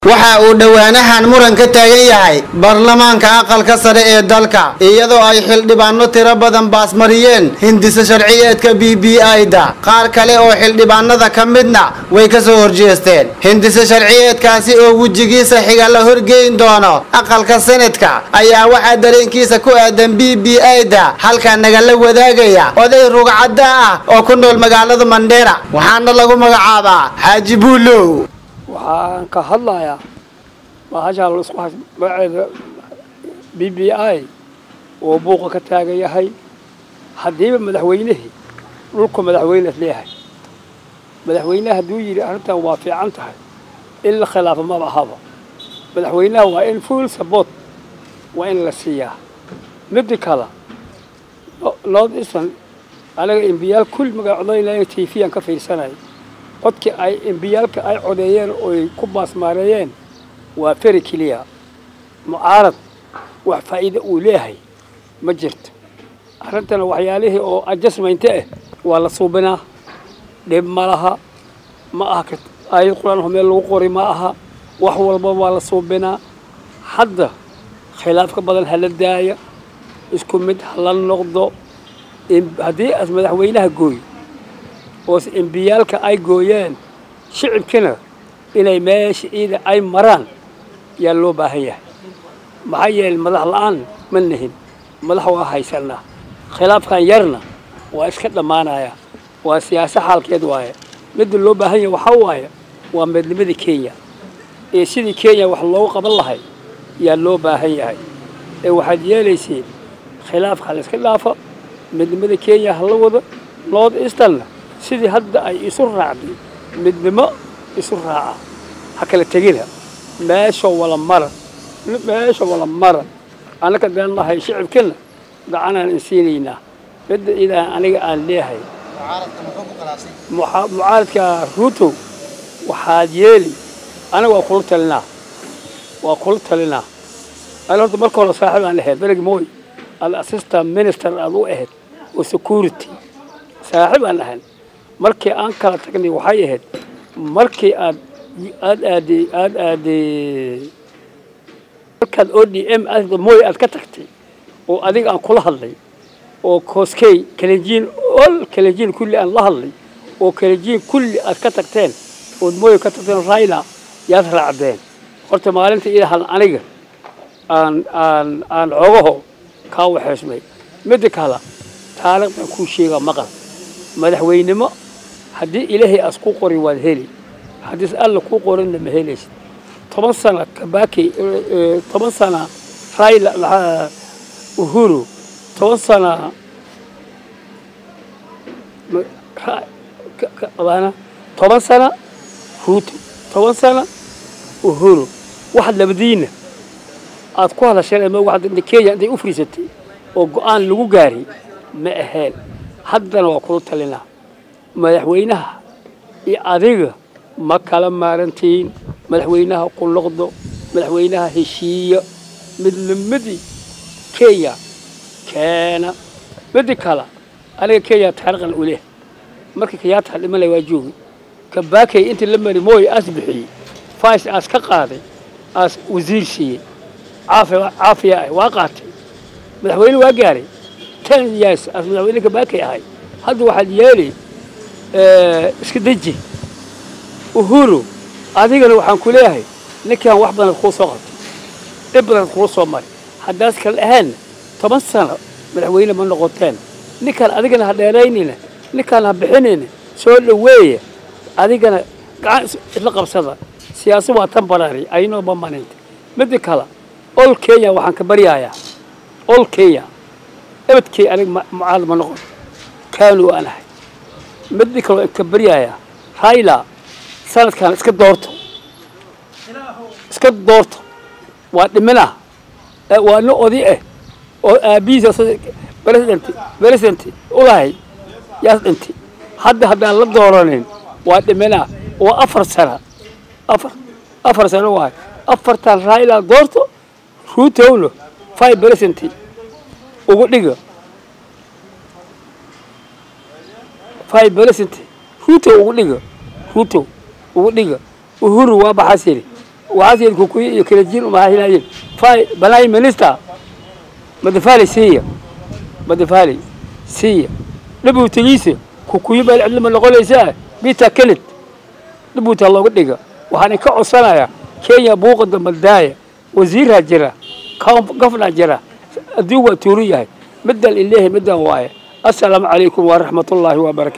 waxa uu dhowaanahan muran ka taagan yahay baarlamaanka aqalka sare ee dalka iyadoo ay xildhibaano tiro badan baasmariyeen hindisa sharciyeedka b b i-da qaar kale oo xildhibaanada ka midna way ka soo horjeesteen hindisa sharciyeedkaasi oo wejigiisa xiga la horgeyn doono aqalka senadka ayaa waxaa dareenkiisa ku aadan b b i-da halkaa nagala wadaagaya oday rugcadda ah oo ku nool magaalada mandheera waxaana lagu magacaabaa xaaji buulow waxaan ka hadlayaa bahashaa laisku has magaceeda b b i oo buuqa ka taagan yahay haddiiba madaxweynihii dhulku madaxweyne is leeyahay madaxweynaha hadduu yidhi arrintan waa fiican tahay in la khilaafo maba ahaba madaxweynaha waa in full support waa in la siiyaa midi kale north eastern anaga embiyaal kulli magaa codaynaya t v aan ka fiirsanay codkii ay embiyaalka ay codeeyeen ooy ku baasmaareeyeen waa feri keliya mucaarad wax faa'iida uu leeyahay ma jirto arrintana waxyaalihii oo adjustmente ah waa la suubinaa dhib ma laha ma aha aayad qur-aanho meel lagu qori ma aha wax walba waa la suubinaa hadda khilaafka badan hala daaya isku mid hala noqdo haddii as madaxweynaha gooy oose embiyaalka ay gooyeen shicibkina inay meesha ciida ay maraan yaa loo baahan yahay maxaa yeelay madax la-aan ma nihin madax waa haysanaa khilaafkan yarna waa iska dhammaanaya waa siyaasa xaalkeed waaye midda loo baahan yahay waxaa waaye waa midnimada kenya ee sidii kenya wax loogu qaban lahay yaa loo baahan yahay ee waxaad yeelayseen khilaafka hala iska dhaafa midnimada kenya hala wada north easternna sidii hadda ay isu raacday midnimo isu raaca ha kala tegina meesha wala mara meesha wala mara annaka deen lahay shicibkina gacanaan insiinaynaa midda idaa aniga aan leehay mucaaradka ruutow waxaad yeeli aniga waa kula talinaa waa kula talinaa ani horta marka hore saaxiib aan ahayd bereg mooy al assistant minister aad u ahayd oo security saaxiib aan ahayn markii aan kala tagnay waxay ahayd markii aad aad aade aad aade markaad o d m mooy aad ka tagtay oo adiga aan kula hadlay oo kooskey kalenjiin ol kalenjiin kulli aan la hadlay oo kalenjiin kulli aad ka tagteen ood mooy ka tagteen rayla yaad raacdeen horta maalinta idahan aniga aan aan aan xoogaho kaa waxeysmay midda kale taariikhdan kuu sheegaa maqal madaxweynimo haddii ilaahay as ku qori waad heli haddiis alla kuu qorinna ma helaysid toban sana kabaki toban sana rayla uhuru toban sana toban sana ruuto toban sana uhuru waxaad labadiina aad ku hadasheen m kenya intay u fariisatay oo go-aan lagu gaaray ma aheen haddana waa kula talinaa madaxweynaha iyo adiga ma kala maarantiin madaxweynaha ku noqdo madaxweynaha heshiiya midnimadii kenya keena midi kale aniga kenya taariikhan u leh markii kayaata dhimanay waa joogi kabaakay intii la mari mooy aas bixiyey fais aas ka qaaday aas wasiir siiyey caafiya ah waa qaatay madaxweyne waa gaaray ten years aas madaxweyne kabaakay ahay hadda waxaad yeeli iska deji uhuru adigana waxaan ku leeyahay ninkaan wax badan kuu soo qabtay dhib badan kuu soo maray haddaas kala ahaanna toban sano madaxweyne ma noqoteen ninkaan adigana ha dheeraynayna ninkaan ha bixinayna soo dhoweeya adigana gacan isla qabsada siyaasa waa temporary aynoo permanent midda kale ol kenya waxaan ka baryayaa ol kenya ebadkay anig mucaalad ma noqon kaanu aan ahay midda kale waan ka baryayaa rayla sanadkan iska doorto iska doorto waa dhimina waa nin odi ah oo aabihiisa president president ulahay yaas dhintay hadda haddaan la dooranin waa dhimina waa afar sana afar afar sano waay afartan raila doorto ruutowna five percent ugu dhiga five percent ruutow ugu dhiga ruutow ugu dhiga uhuru waa baxasiri waxaas kukuyi iyo kalajiin umahahinaayeen fay balaayi minista madafali siiya madafali siiya dhabuutigiisa kukuyi baa cidlama noqonaysaa bita kelid dhabuuta looga dhiga waxaan ka codsanayaa kenya buuqa dambadaaya wasiiraa jira gofnaa jira adduun waa tuuru yahay middan ileehay middan waaye assalaamu calaykum waraxmatullaahi wabarakatu